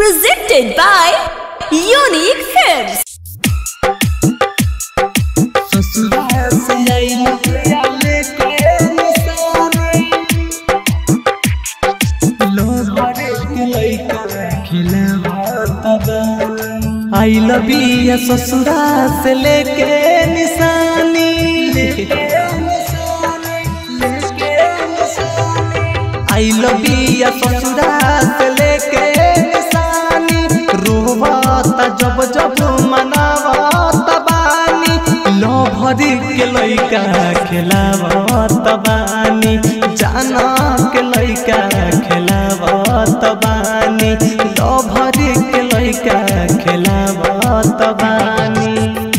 Presented by Unique Films. I love you ससुरा से लेके निशानी आई लव यू ससुरा से लेके निशानी रोवता जब जब मनावत बानी लो भरी के लइका खेलावत बानी जाना के लइका खेलावत बानी लो भरी के लइका खेलावत बानी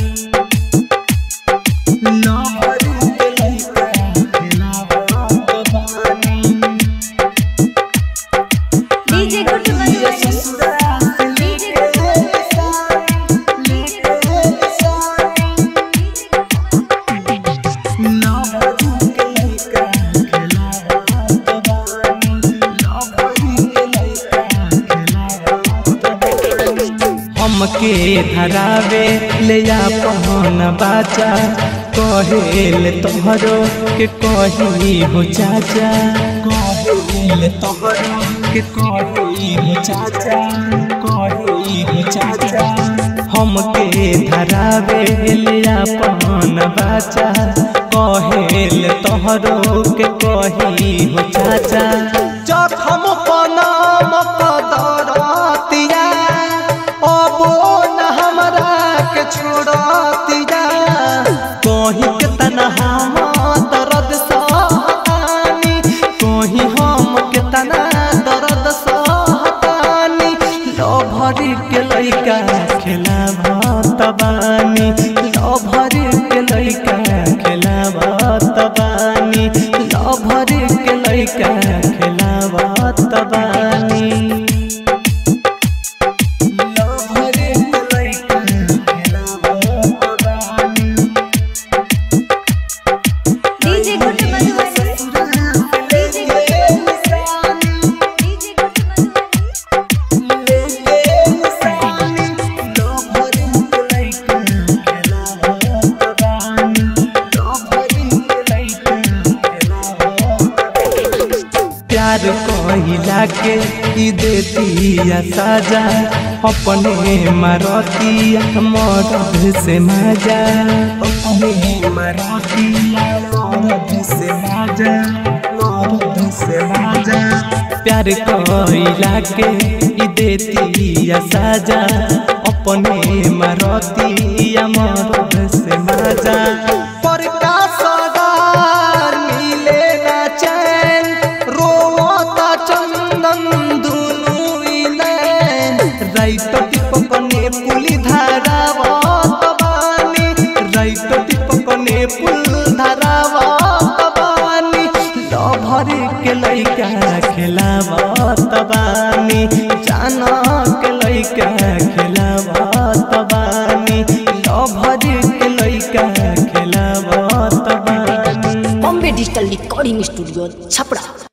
लो भरी के लइका खेलावत बानी DJ Guttu Madhubani. DJ Guttu हमके धरावे ले जा पहन बाचा कहेल तोहरो के कही हो चाचा कहेल तोहरो के कही हो चाचा कही हो चाचा हमके धरावे ले जा पहन बाचा कहेल तोहरो के कही हो चाचा जखम पनाम कदरतिया अबो न हमरा के छोड़तिया कहीं के तनहा दर्द सहतानी कहीं हम के तना दर्द सहतानी लो भरी के लइका खेला भतबानी लो भरी के लइका खेला भतबानी लो भरी के लइका खेला भतबानी DJ Guttu Madhubani. DJ Guttu Madhubani. DJ Guttu Madhubani. प्यार कहिला के ई देतिया साजा अपने मारतिया मरद से माजा अपने मारतिया मरद से माजा मरद से माजा प्यार कहिला के ई देतिया साजा अपने मारतिया मरद से माजा पर का सदार मिले ना चैन रोता चंदन दुनु नैन राइत टिपकने पुली धारावत बानी राइत टिपकने पुल धारावत बानी लो भरी के लइका खेलावत बानी जाना के लइका खेलावत बानी लो भरी के लइका खेलावत बानी Bombay Digital Recording Studio, Chapra.